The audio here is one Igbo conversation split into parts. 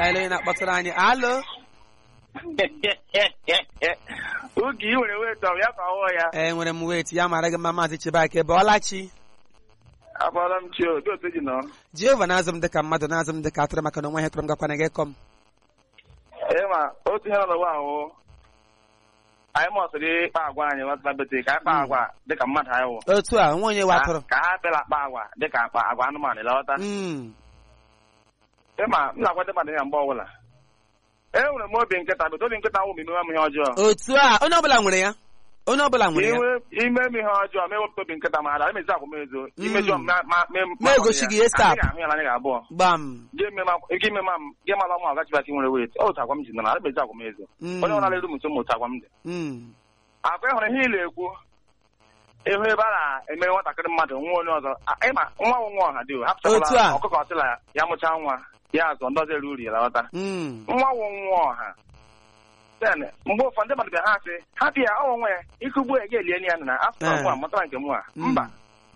ka anyị lee onye na-akpọtụrụ anyị alo oge ị nwere wet ọ ya ka ọwụọ ya ee nwere m wet ya mara gị mma maazị chibake bọọlachi abọọla m chi obi otu ji nọ jehova na-azụ m dịka mmadụ na-azụ m dịka atụrụ maka na onwe ihe tụrụ m gakwana gị kọm ịma otu ihe nọ n'ụwa ahụ anyị mọsịrị ịkpa agwa anyị nwata bete ka anyị kpa agwa dịka mmadụ anyị wụ otu a nwa onye wa atụrụ ka ha bịala akpa agwa dịka akpa agwa anụmanụ lọta Mm, ịma m na-agwa ndị mmadụ ya mgbe ọbụla e nwere m obi nkịta bete obi nkịta wụ m ime m ihe ọjọọ otu a onye ọbụla nwere ya onye ọbụla nwere ya Inwe ime m ihe ọjọọ ma ewepụta obi nkịta ma ada emezi agwa m ezo Mm. imejọ m ma- ma- ma- Ma egosi gị ihe stap. Anyị ga-ahụ ya na anyị ga-abụọ gbam gị eme ma gị mala ma ọgachibaki nwere wet otu agwa m ji nọ na emezi agwa m ezo Mm, onye ọbụla eru m nso m otu agwa m dị mm, akwa ịhụrụ ihe ile ekwu ịhụ ebe a na-eme nwatakịrị mmadụ nwa onye ọzọ a- ịma nwa nwụ nwa ọha dị o Otu a. hapụchakwala ọkụkọ ọsịla ya mụchaa nwa ya azụ ndọzi eru uri ya lọta mm. nwa nwụ nwa ọha then mgbe ụfọdụ ndị mmadụ bịa ha sị hapụ ya ọnwụ nwa ya ikugbu ya ga-elie ya na afọ Eh. nwa mụtara nke mụ a Mm. mba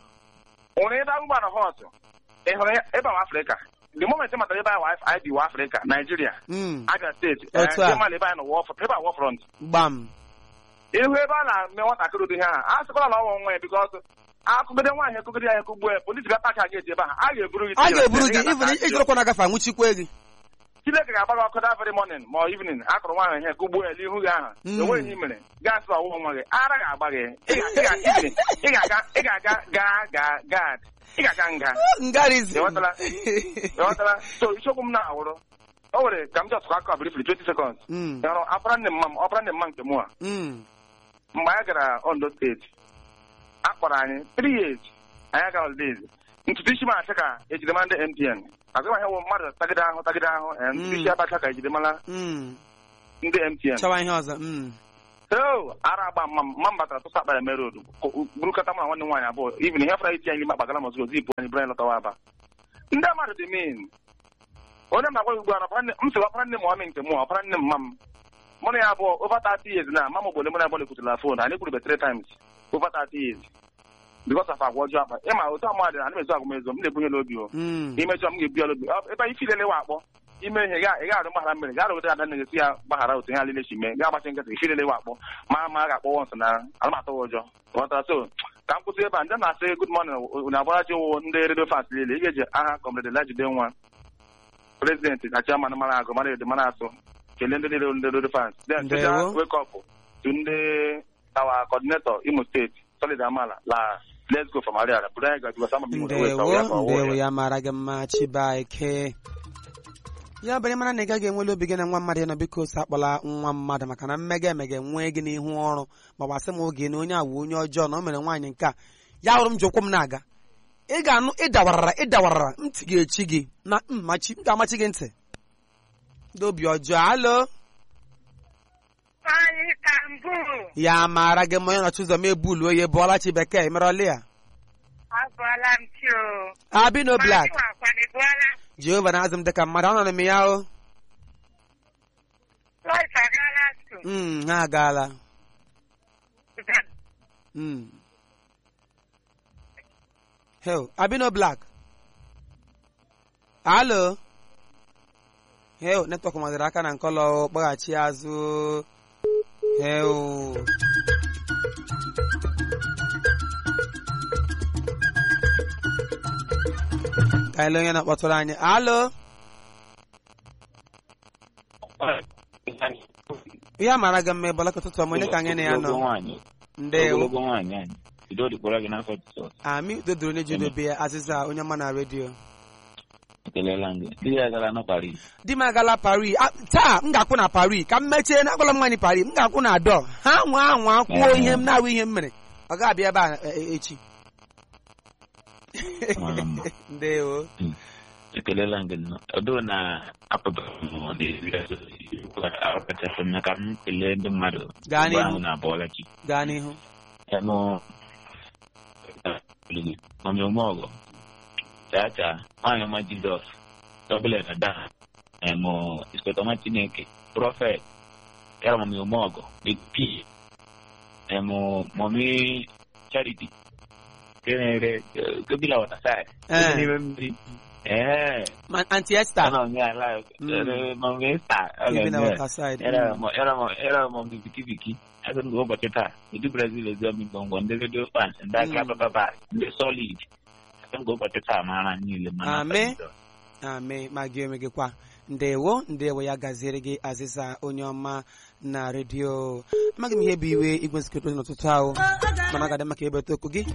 nwere ebe agụgba na họt ị hụrụ ya ebe ahụ afrịka the moment ị matara ebe ahụ anyị dị wa afrịka naijiria Mm, abia steeti Otu a. ndị mmadụ ebe anyị nọ wọ- ebe a wọ front gbam ihu ebe a na-eme nwatakịrị ụdị ha a sịkwala na ọnwa nwa ya bikọs akụgide nwaanyị ekụgide ya ekugbu ya polisi bịa paki a ga-eji ebe ahụ a ga-eburu gị a ga-eburu gị Ị ga-ata even aka ijirokwa na agafe anwụchikwe gị Chineke ga-agba gị ọkụ that very morning ma ọ evening akụrụ nwaanyị ihe kugbuo ya n'ihu gị ahụ Mm. enweghị ihe i mere gaa sị ọwụwa nwa gị ara ga-agba gị Ị ga- ị ga- ị ga- ị ga-aga ị ga-aga gaa gaa gad ị ga-aga nga ngarizi Ịghọtala? ịghọtala so isiokwu m na-awụrụ o nwere ka m jọtụkọ aka brifli 20 seconds Mm, ịhụrụ ọpara nne mma m ọpara nne mma nke mụ a mm, mgbe anyị gara ondo steeti a kpọrọ anyị 3 years anyị aga holidays ntutu isi m achị ka ejidemara ndị mtn azụmahịa wụ mmadụ tagide ahụ tagide ahụ eh, ntutu isi abacha ka ejidemara mm. ndị mtn chọwa ihe ọzọ mm. so ara agba mma m mma m batara tụsa akpa ya mere odu burukọta m na nwanne m nwaanyị abụọ even ihe fara iti anyị n'ime akpagala m ozugbo zipụ anyị bụrụ anyị lọtawa aba ndị mmadụ dị min onye m agwa ugbu a na ọpara nne- m sị ọpara nne m ọmị nke mụ ọpara nne m mma m mụ na ya abụọ over 30 years na mama ogbole mụ na abụọ na-ekwutela fon anyị kwurube three times over 30 years because of agwa ọjọọ akpa ịma otu amadị na na-ezu agụmezo m na-ebunye n'obi o Mm. imejọ m ga-ebu ya n'obi Ọ- ebe anyị filele wa akpọ ime ihe ga ị ga-arụ mgbaghara mmiri ga arụgide ada na-esi ya gbaghara otu ihe alile si mee ga agbachi nkịtị ifilele wa akpọ ma ma a ga-akpọ wọns na alụmatụ ụjọ ghọtara so ka m kwụsị ebe a ndị na-asị good morning unu agbarachi wụ ndị redio fans niile ị ga-eji aha kọmrade lajide nwa prezidenti na chairman mara agụ mara ede mara asụ kelee ndị niile ndị redio fans then Ndewo. special wake up to ndị our coordinator imo steeti solid amala la let's go from ariara bụrụ anyị gajiwa sama m nwere weta ndewo ya ka ọ wụ ndewo ya ya mara gị mma chibaike ya bụrụ mara na ị gaghị enwele obi gị na nwa mmadụ ịnọ biko ose akpọla nwa mmadụ maka na mmega emega nwee gị n'ihu ọrụ ma gbasị m oge na onye awụ onye ọjọọ na o mere nwaanyị nke a ya hụrụ m ji ụkwụ m na-aga ị ga-anụ ịdawarara ịdawarara ntị ga-echi gị na mmachi m ga-amachi gị ntị ndị obi ọjọọ alo Anyị ka mbụ ya mara gị mma onye nọchi ụzọ m ebulu oye bụọla chi bekee merọli ya agwala m chi o. abino blak Anyị wakwanịbụọla jehova na-azụ m dịka mmadụ ọ nọ m ya o Lois agaala so. Mm, ha agaala Mm. Hell, Abino Black. Alo. Hell, netwọk madara aka na nkọlọ kpọghachi azụ. Hell. Ka ele onye na-akpọtụrụ anyị. Alo. Ihe a mara gị mma ịbọla ka ụtụtụ ọma onye ka anyị na ya nọ. nwaanyị Ndewo. ogologo nwaanyị anyị bido dịkwara gị n'afọ jizọs Ami dodoro onye ji odobe ya azịza onye ọma na redio. ekelela m gị di ya gara na paris di m agala Paris Ah, taa m ga-akwụ na Paris ka m mechie na agwala m nwaanyị Paris m ga-akwụ na dọ ha nwa anwa kwuo ihe m na-awụ ihe m mere ọ ga-abịa ebe a e- e- echi Mara mma. ndewo ekelela m gị nnọọ ọdụ na apụtara arụpụtasị m ka m kelee ndị mmadụ Gaa mgbe n'ihu. ahụ na-abụọla chi gaa n'ihu ẹnu mami ọmọọgọ chacha nwaanyị ọma jizọs dọbụlẹ dada ẹmọ ìsọtọmọ chineke prọfẹt yàrá mami ọmọọgọ big p ẹmọ mami charity kẹrẹrẹ kẹbílà wọta sáà Eh. kẹbílà mmiri ee Ma Aunty Esther. anọ m ya live Mm. ere mọmi sta Even na water side. Mm. era mọmi biki biki asị m ụbọchị taa ndị brazil ezomi ngwongwo ndị redio fan ndị aka Mm. bababa ndị solid asị m ụbọchị taa mara niile mana Amen. Amen. Ma gị onwe gị kwa. Ndewo, ndewo ya gaziere gị azịza onye ọma na redio. Amaghị m ihe bụ iwe igwe nsikọta ozi n'ụtụtụ ahụ. Mana ọ ga-adị maka ebeta okwu gị.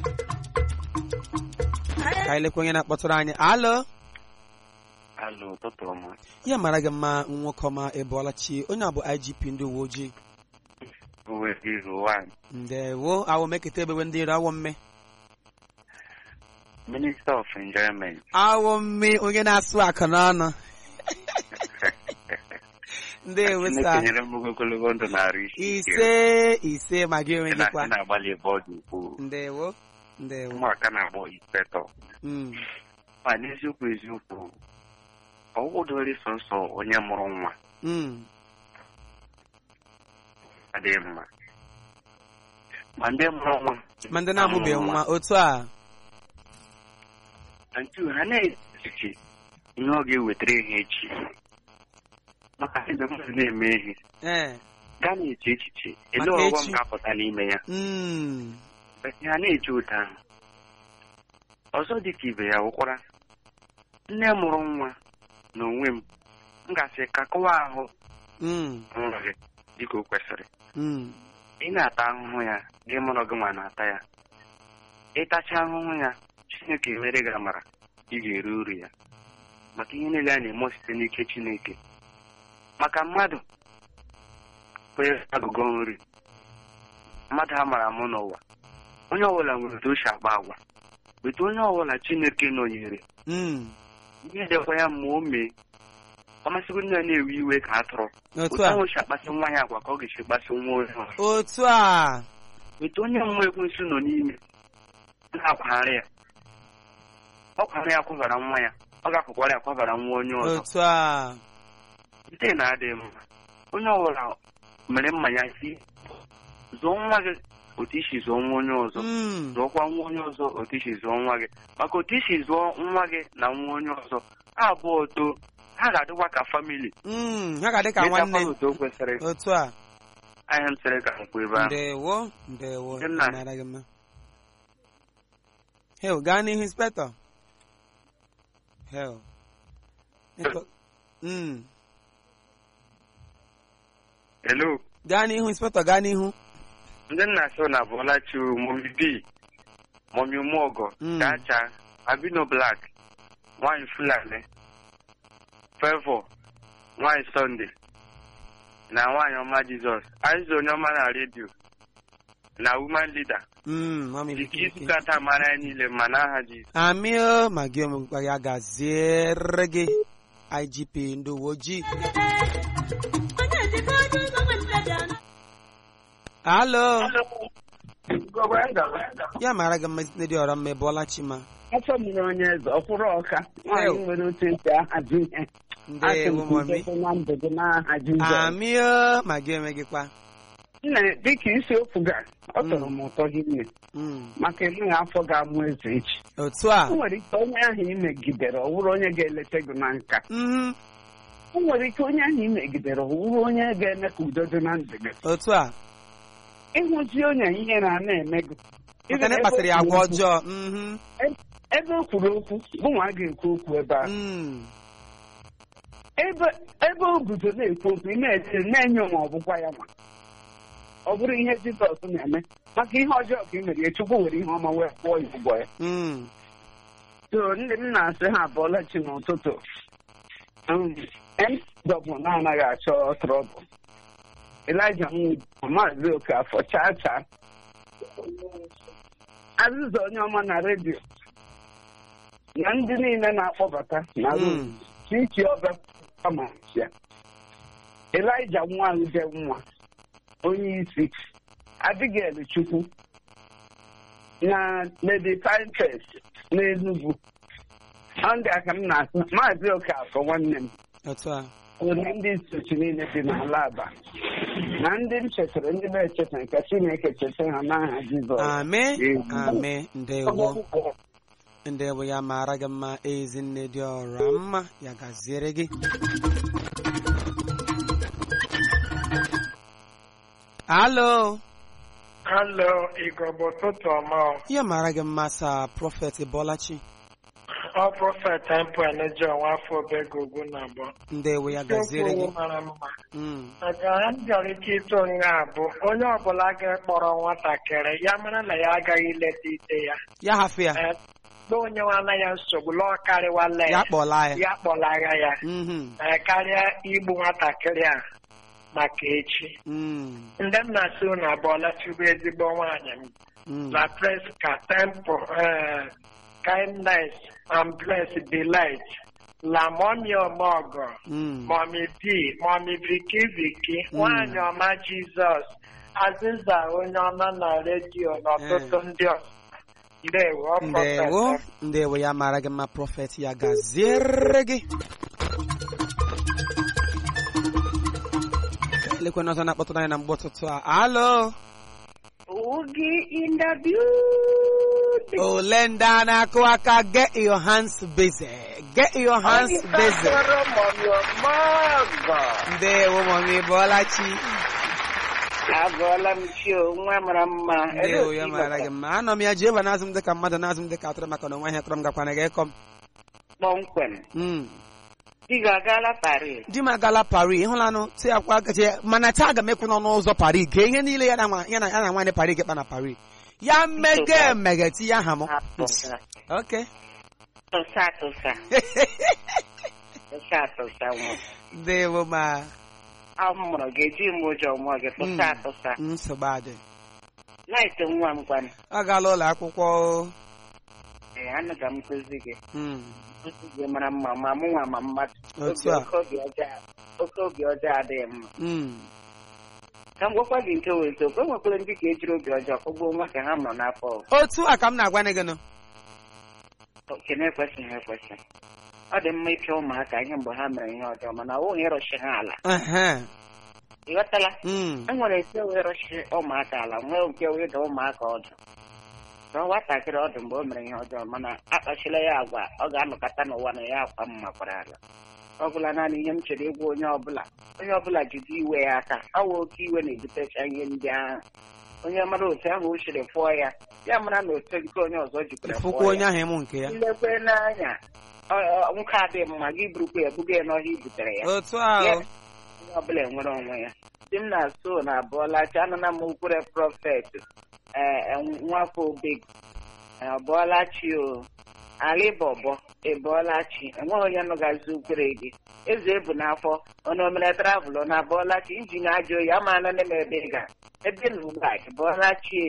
Ka anyị lekwa onye na-akpọtụrụ anyị. Alo. Alụ ụtụtụ ọma. Ya mara gị mma nwoke ọma Ebolachi. Onye a bụ IGP ndị uwe ojii. Uwe Hero One. Ndewo. Awọ meketa ebewe ndị iro awọ mme. Minister of Enjoyment. Awọ mme onye na-asụ akụ n'ọnụ. Ndewo Chineke sa. nyere m ogologo ndụ narị isi ike. Ise ise ma gị onwe Ị gị na- kwa. ị na-agbalị ebe ọ dị ukwuu. Ndewo. Ndewo. Ụmụaka na-agbọ inspector. Mm. Ma n'eziokwu eziokwu, ọ wụdori sọnsọ onye mụrụ nwa Mm. adịghị mma. Ma ndị mụrụ nwa. Ma ndị na-amụbeghị nwa otu a. Antu ha na-echiche ihe ọ ga-ewetara ihe echi. Maka ebe mmadụ na-eme ihe, Ee. gaa na-eche echiche, ele Maka ọghọm echi. ga-apụta n'ime ya. Mm. ha na-eji ụda ahụ ọzọ dị ka ibe ya wụkwara nne mụrụ nwa na onwe m m gasị ka kọwa ahụ Mm. nwa gị dịka o kwesịrị Mm. ị na-ata ahụhụ ya gị mụrụ gị nwa na-ata ya ịtacha ahụhụ ya chineke mere gị amara ị ga-eru uru ya maka ihe niile a na-eme site n'ike chineke maka mmadụ onye agụgọ nri mmadụ a mara amụ n'ụwa onye ọbụla nwere otu o si akpa agwa weta onye ọbụla chineke nọnyere Mm. ihe dịkwa ya ma o mee ọ masịgo nne ya na-ewe iwe ka atụrụ Otu otu a. ahụ si akpasị nwa ya agwa ka ọ ga-esi kpasị nwa onye ọzọ Otu a. weta onye mmụọ ekwensu nọ n'ime na-akwagharị ya ọ kwara ya kwabara nwa ya ọ ga-akwụkwara ya kwabara nwa onye ọzọ Otu a. nke na-adịghị mma onye ọbụla mere mmanya si zụọ nwa gị otu isi zụọ nwa onye ọzọ Mm. zụọkwa nwa onye ọzọ otu isi zụọ nwa gị maka otu isi zụọ nwa gị na nwa onye ọzọ ha abụọ too ha ga-adịkwa ka famili Mm. Ha ga-adị ka Metakwa nwanne. otu o kwesịrị Otu a. ahịa m sịrị ka m kwuo ebe ahụ Ndewo. Ndewo. Ndị nna. Mara gị mma. Heo, gaa n'ihu inspector. Heo. Neko- Mm. hello Gaa n'ihu inspector gaa n'ihu. ndị nna so na bụlachi momi b momi umuogo Mm. chacha abino black nwanyị fulani fevo nwanyị sọnde na nwanyị ọma jizọs azụ onye ọma na redio na woman leader Mm. Mami dịka Viki Viki. izukata mara ya niile ma n'aha jizọs Amị o ma gị omekwa ya gaziere gị IGP ndị uwe ojii. Alo. Ya mara gị mma site dị ọrọ mma ịbụọla Chima. afọ mmiri onye eze ọkwụrụ ọka nwaanyị Ew. nwere otu esi ahazi ihe Ndewo mami. asị na ndụ gị n'aha Jizọs Amị o ma gị onwe gị kwa. nna dịka isiokwu ga ọ tọrọ m ụtọ hinne Mm. maka enweghị afọ ga-amụ eze echi Otu a. o nwere ike onye ahụ imegidere ọ bụrụ onye ga-eleta gị na nka Mhm. o nwere ike onye ahụ imegidere ọ bụrụ onye ga-eme ka udo dị na ndụ gị Otu a. ịhụzi onye ihe na na-eme gị Maka na ị kpasịrị ya agwa ọjọọ. Mhm. ebe o kwuru okwu gụnwa a ga-ekwu okwu ebe ahụ Mm. ebe ebe o guzo na-ekwu okwu ị na-eche na-enye ma ọ bụkwa ya ma ọ bụrụ ihe Jizọs na-eme maka ihe ọjọọ ka ị mere ya Chukwu were ihe ọma wee kwụọ ya ụgwọ ya Mm. so ndị m na-asị ha abụọla chi n'ụtụtụ ndọbụ na-anaghị achọ trọbụl Elija Nwudi Maazị Okafọ chaa chaa azịza onye ọma na redio na ndị niile na-akpọbata na Mm. chichi ọba amasia Elija nwa ude nwa onye isi Abigail Chukwu na Lady Pinterest n'Enugu ọ ndị aka m na-asụ maazị Okafọ nwanne m Otu a. nwere ndị nsochi niile dị n'ala aba na ndị m chetara ndị na-echeta nke Chineke cheta ha n'aha Jizọs Amị. Amen. Amị. Ndewo. ndị bụ ya mara gị mma ezinne dị ọra mma ya gaziere gị alo Alo, Igbo bụ ụtụtụ ọma ọ. ya mara gị mma sa prọfet bọlachi Ọ prọfet Tempo Eneji ọnwa afọ obego ugwu na abụọ. ndị bụ ya gaziere gị Isiokwu mara mma. Mm, Maka ha m bịara ike ịtụ onye a bụ onye ọbụla ga-ekpọrọ nwatakịrị ya mara na ya agaghị ileta ite ya. ya hafụ ya Eh, Na onye nwana ya nsogbu lọọ karịwala ya ya. kpọla ya Ya kpọlaga ya. Mhm, Eh, Karịa igbu nwatakịrị a maka echi. mm, Ndị m na-asị unu abụọla chukwu ezigbo nwaanyị m. mm. La Fresca, Temple, uh, Kindness, and Blessed Delight, La Mommy Omogo, Mm. Mommy D, Mommy Vicky Vicky, Mm. Nwanyị Ọma Jizọs, Aziza onye ọma na redio na ọtụtụ ndị ọzọ. Ndewo, ọ ndewo prọfesọ. ndewo ya mara gị mma prọfet ya gaziere gị elekwana ọzọ na-akpọtụrụ anyị na mgbe ụtụtụ a alo Oogie in the building. ole ndị a na-akụ aka get your hands busy get your hands busy ndewo mọmi bọlachi Agụọla m chi o, nwa mara mma. ndewo ya mara gị mma anọ m ya jehova na-azụ m dịka mmadụ na-azụ m dịka atụrụ maka na onwe ihe kọrọ m gakwana gị ịkọ m Kpọmkwem. Mm. Ị ga-agala Paris. di m agala Paris ịhụlanụ ti akwa gaji mana taa aga m ekwu n'ọnụ ụzọ Paris gee ihe niile ya na nwa- ya na ya na nwaanyị Paris gekpa na Paris ya mmege emege tinye aha m Atụsa. ok Tụsa tụsa. Tụsa tụsa nwa. ndewo ma A mụrụ gị eji m ụjọ mụọ gị tụsa tụsa. nsogbu adị Laịtị nwa m gwanụ. agala ụlọ akwụkwọ o. Ee, anụ ga m nkụzi gị. Mm. Nkụzi gị mara mma ma mụ nwa ma mmadụ. Otu Obi- a. Oke obi ọjọọ oke obi ọjọọ adịghị mma. Mm. Ka m gwakwa gị nke wee eziokwu, e nwekwara ndị ka ejiri obi ọjọọ kụgbuo nwa ka ha nọ n'afọ. otu a ka m na-agwa gị nụ Okene ekwesịghị ekwesị. Ọ dị mma ịpịa ụmụaka ihe mgbe ha mere ihe ọjọọ mana ọ nweghị ịrụchi ha ala. Ehe. Ị ghọtala? Mm. E nwere nke wee rụchi ụmụaka ala nwee nke wee ịda ụmụaka ọdụ. Na nwatakịrị ọdụ mgbe o mere ihe ọjọọ mana akpachila ya agwa ọ ga-anọkọta n'ụwa na ya akwa m makwara ala. Ọ bụla naanị ihe m chere ịgwa onye ọbụla onye ọbụla jide iwe ya aka awa oke iwe na-ebutecha ihe ndị ahụ onye mara otu ahụ o siri fụọ ya ya mara na otu nke onye ọzọ jikwara ịfụkwa fụọ onye ya ahụ ịmụ nke ya ilekwe n'anya ọ- ọ- nwoke adịghị mma gị burukwa ya buga ya n'ọhịa i butere ya otu a Ya, o. onye ọbụla enwere onwe ya di m na-asụ na abụọlachi anụna m ukwure prọfet ee nwafọ obeg abụọlachi o alịbọbọ ebụọlachi enweghị onye nụgazi ukwere gị eze ebu n'afọ ọnụ omere travel na abụọlachi injin ajọ oyi ama anọ na ebe ị ga ebe na ugbu a bụọlachi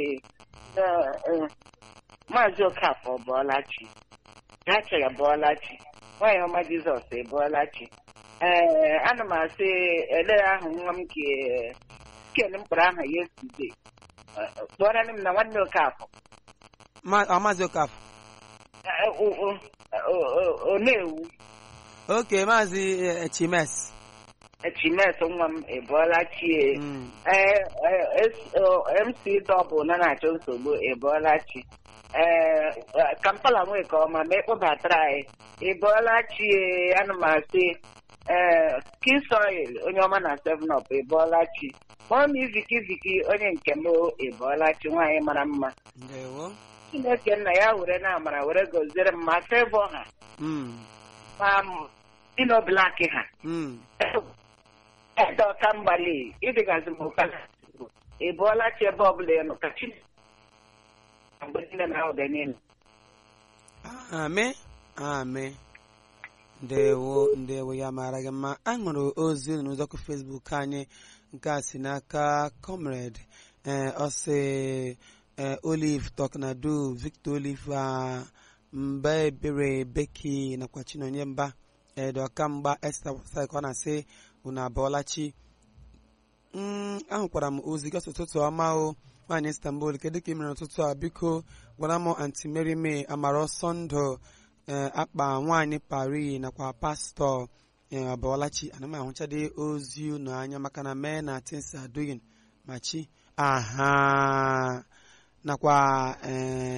maazị okafọ bụọlachi gacha ya bụọlachi nwaanyị ọma jizọs ebụọlachi ee ana m asị ele ahụ nwa m ke ken mkpọrọ aha yestude kpọrọ m na nwanne okafọ Ma- ọ, maazị okafọ Eh, o- o- o- o- ọ na-ewu oke maazị eh, chimes chimes nwa m ebụọla chie Mm. ee mc dọbụ na na-achọ nsogbu ebụọla chi ee kampala nwee ka ọma ma ịkpọbatara anyị ebụọla chie ana m asị ee kisoil onye ọma na seven up ebụọla chi mọmi viki viki onye nke m ebụọla chi nwaanyị mara mma ndewo chineke nna ya were na amara were goziere m ma fevọ ha Mm. ma dino blak ha Mm. ede ọka mgbali ịdịgazi m ụka ị bụọla chi ebe ọbụla ị nọ ka chi mgbe niile na oge niile Amị amị ndewo ndewo ya mara gị mma a ṅụrụ ozi n'ụzọkụ Facebook anyị nke a si n'aka comrade ee ọ sị ee Olive Tọknado Victor Olive a mba ebere Beki nakwa Chinonye mba edokamgba Esther Wasai ka ọ na-asị unu abụọla chi Mm, ahụkwara m ozi gị ụtụtụ ọma o nwaanyị Istanbul kedu ka ị mere n'ụtụtụ a biko gwara m anti Mary May amara ọsọ ndụ ee akpa nwaanyị Paris nakwa pastọ ee abụọlachi ana m ahụchadị ozi unu anya maka na mee na tins aduyin ma chi aha nakwa ee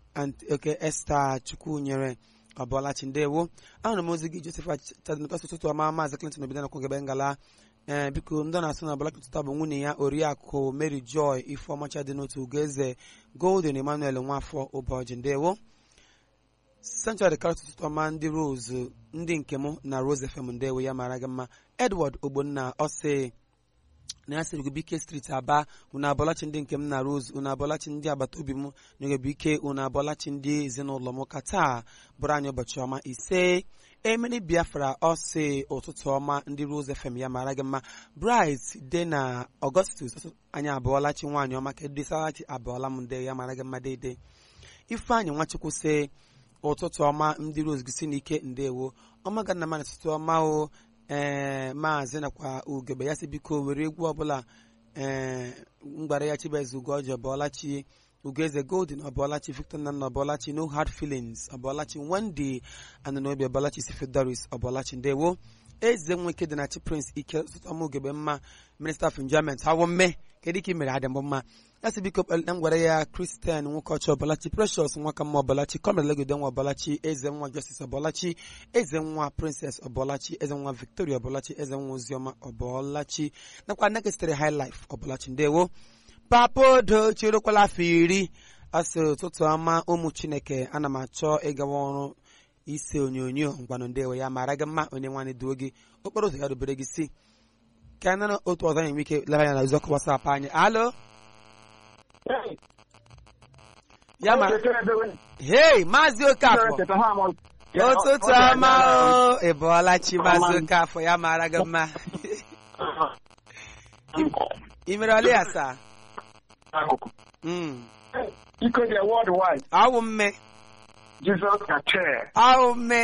Ant- oke esta chukwunyere ọbọlachi ndewo ahụrụ m ozi gị joseph chadịnụtọs ụtụtụ ọma maazị clinton obido nakwu gebe ngala ee biko ndị na-asụ na ọbọlachi ụtụtụ bụ nwunye ya oriakụ mary joy ifeọmacha dị n'otu ugoeze golden emmanuel nwafọ ụbọchị ndewo central karịt ụtụtụ ọma ndị rose ndị nke m na rose fm ndewo ya mara gị mma edward ogbonna ọsị na ya sịrị bike street aba unu abọlachi ndị nke m na rose unu abọlachi ndị agbata obi m nyegobike unu abọlachi ndị ezinụlọ m ka taa bụrụ anyị ụbọchị ọma ise emeri biafra ọsị ụtụtụ ọma ndị rose fm ya mara gị mma bright de na augustus anyị abụọlachi nwaanyị ọma ka edesalachi abụọla m ndị ya mara gị mma deede ifeanyị nwachukwu sị ụtụtụ ọma ndị rose gị si n'ike ndewo ọma ga nna m ụtụtụ ọma o ee maazị nakwa ugebe ya si biko were egwu ọbụla ee mgbara ya chibeze ugoji ọbọlachi ugeze golden ọbọlachi victor nna ọbọlachi no hard feelings ọbọlachi wendy ananobi ọbọlachi sifidoris ọbọlachi ndewo eze nweke dị na chi prince ike ụtụtụ ugebe mma minista of enjoyment hawo mme kedu ka ị mere adị mbụ mma ya si biko kpalite m gwara ya kristian nwoke ọchị ọbọlachi precious nwaka mma ọbọlachi kọmrad legode nwa ọbọlachi eze nwa justice ọbọlachi eze nwa princess ọbọlachi eze nwa victoria ọbọlachi eze nwa oziọma ọbọlachi nakwa nneke sitere high life ọbọlachi ndewo papodo chirukwala afọ iri asịrị ụtụtụ ọma ụmụ chineke ana m achọ ịgawa ọrụ ise onyonyo ngwanụ ndewo ya mara gị mma onye nwaanyị duo gị okporo ụzọ ya rubere gị si ka nara otu ọzọ anyị nwee ike leba anya na oziọkụ wasapụ anyị alo ya ma hei maazị okafọ ụtụtụ ọma o ị bụọla chi maazị okafọ ya mara gị mma ị mere ọlị asaa Mm. Iko dị worldwide. awụ mme Jesus ka chair. awụ mme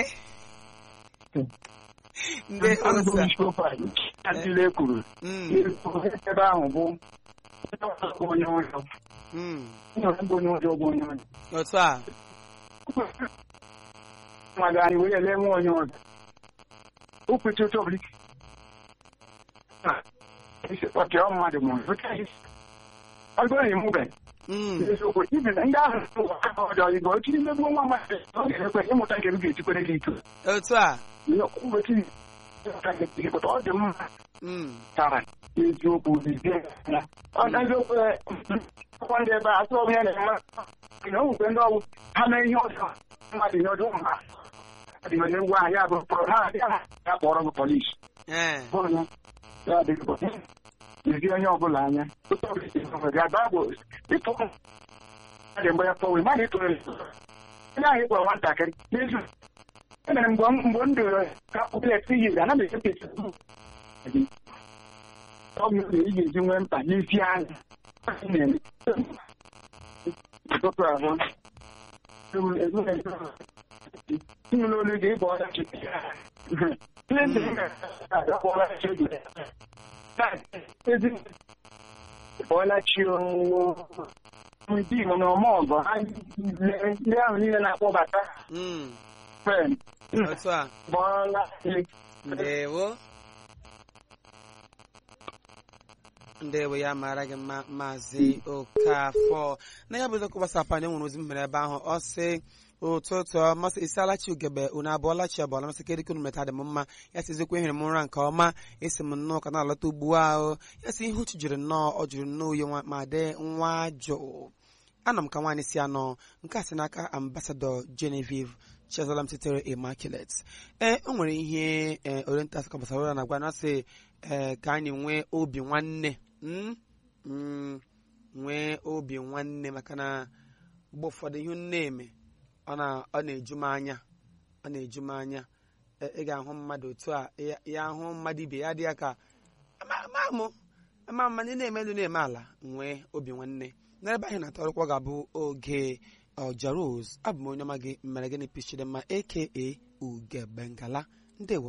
ndị ụsa Adịle kwuru. Mm, Ebe ahụ bụ onye ụjọ. mm. Onye bụ onye ụjọ bụ onye ụjọ. otu a Mmadụ anyị wee ele nwa onye ụjọ. Okwechi otu ọbụla ike. Ọchị ọ mmadụ mụrụ. Ọ bụrụ na ịmụbe. Mm, eziokwu ibi na ndị ahụ ọjọọ igbo otu imegbu nwa mmadụ ọ ga-ekwe ịmụta nke m ga-ejikwere gị iko otu a ụbọchị ịmụta nke gị pụta ọ dị mma Mm, tara eziokwu zie ya ọ na eziokwu ọkwa ndị ebe a atụ ọbụ ya na eme na onwekwe ndị ọgwụ ha mee ihe ọjọọ mmadụ ihe ọjọọ ma adị onye ngwa ahụ ya bụ pụrụ ha adị ha ya kpọrọ gị polis eh, bụrụ ya ya adịghị ezi onye ọbụla anya ga-abụ ịtụ dị mgbe ya pọwe mmadụ ịtụrụ onye ahụ ịkpọrọ nwatakịrị n'ezu emere mgbe mgbe m doro ka ụblet yiri ana m ekepesi ọ bụ ị ga-eji nwee mkpa n'isi anya ụtụtụ abụọ nnụnụ olu gị ịbụ ọdachi bọọla chi ndị Igbo na ọma ọgọ ha ndị ahụ niile na-akpọbata mm, fen otu a bọọla chi ndewo ndewo ya mara gị mma maazị okafọ na ya bụ eziokwu gbasapụ anyị nwere ozi m mere ebe ahụ ọ sị ụtụtụ masị isialachi ugebe unu abụọla chi abụọla masị kedịka unu meta dị m mma ya sị eziokwu ehere m ụra nke ọma esi m nnọọ ka na-alọta ugbu ahụ ya sị ihe uchu jiri nnọọ ọ jụrụ nnọọ uye nwa ma dị nwa jụụ anọ m ka nwaanyị si anọ nke a sị n'aka ambasadọ Genevieve Chiazola m sitere Immaculate ee o nwere ihe ee oriental kọbasara na agwa na sị ee ka anyị nwee obi nwanne mm? Mm, nwee obi nwanne maka na mgbe ụfọdụ ihe m na-eme ọ na- ọ na-eju m anya ọ na-eju m anya Ị- ị ga-ahụ mmadụ otu a ya- ya hụ mmadụ ibe ya dị ya ka ama ama mụ ama mma ndị na-eme elu na-eme ala nwee obi nwanne n'ebe anyị na-atọrọkwa ga-abụ oge ọja rose abụ m onye ọma gị mere gịnị pichidemma aka ugebengala ndewo